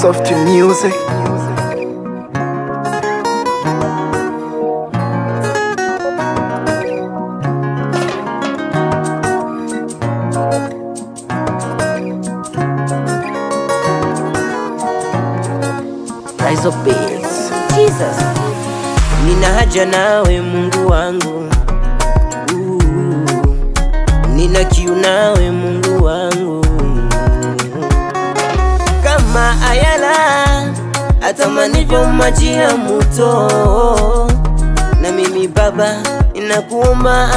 Soft music. Rise of Beats. Jesus. Nina haja nawe Mungu wangu Ooh. Nina kiu nawe Mungu wangu Kama ayala atamanivyo maji ya muto Na mimi Baba ninakuomba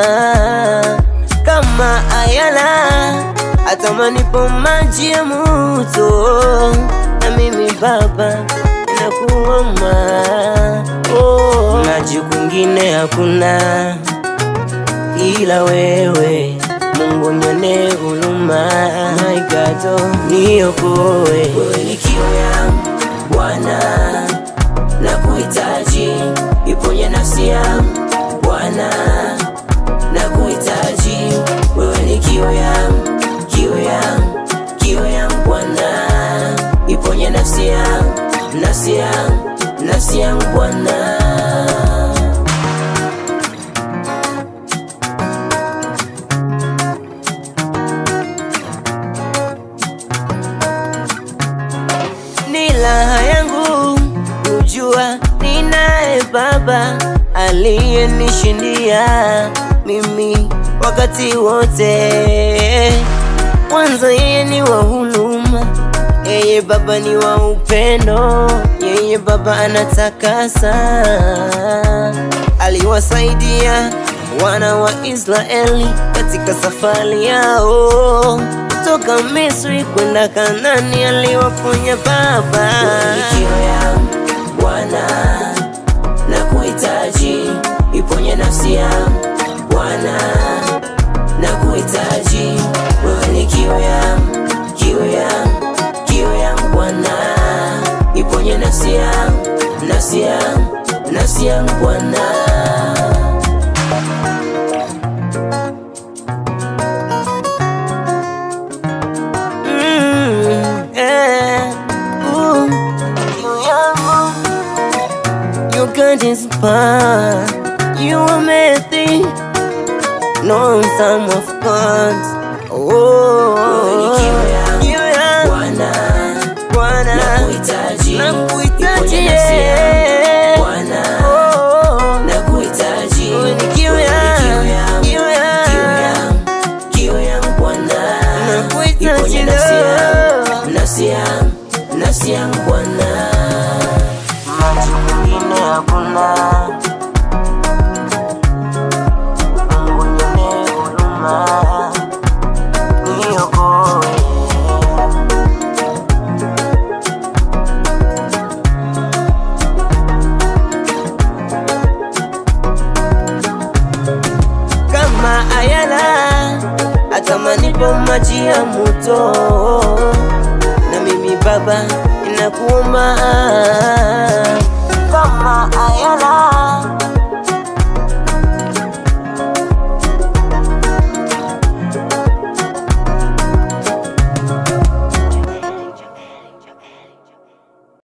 Kama ayala atamanipo maji ya muto Na mimi Baba ninakuomba oh. Maji kwingine hakuna ila wewe Mungu nyone huruma my God oh, niokoe wewe ni kiu yangu Bwana na kuhitaji iponye nafsi yangu Bwana na kuhitaji wewe ni kiu yangu kiu yangu kiu yangu Bwana iponye nafsi yangu nafsi yangu nafsi yangu Bwana ni raha yangu kujua ninaye Baba aliyenishindia mimi wakati wote. Kwanza yeye ni wa huruma, yeye Baba ni wa upendo, yeye Baba anatakasa. Aliwasaidia wana wa Israeli katika safari yao kutoka Misri kwenda Kanani, aliwaponya Baba. Bwana na kuhitaji iponye nafsi yangu Bwana na kuhitaji wewe ni kiu yangu kiu yangu kiu yangu Bwana iponye nafsi yangu nafsi yangu nafsi yangu Bwana Mm, eh, ooh, kiu yangu You can't inspire You are made No some of God Oh kiu yangu Bwana Bwana nakuhitaji nakuhitaji yeah. Bwana oh, nakuhitaji wewe ni kiu yangu kiu yangu kiu yangu Bwana nakuhitaji nafsi yangu nafsi yangu nafsi yangu Bwana maji mengine hakuna Mungu nione huruma niokoe kama ayala atamanipo maji ya muto na mimi baba ninakuomba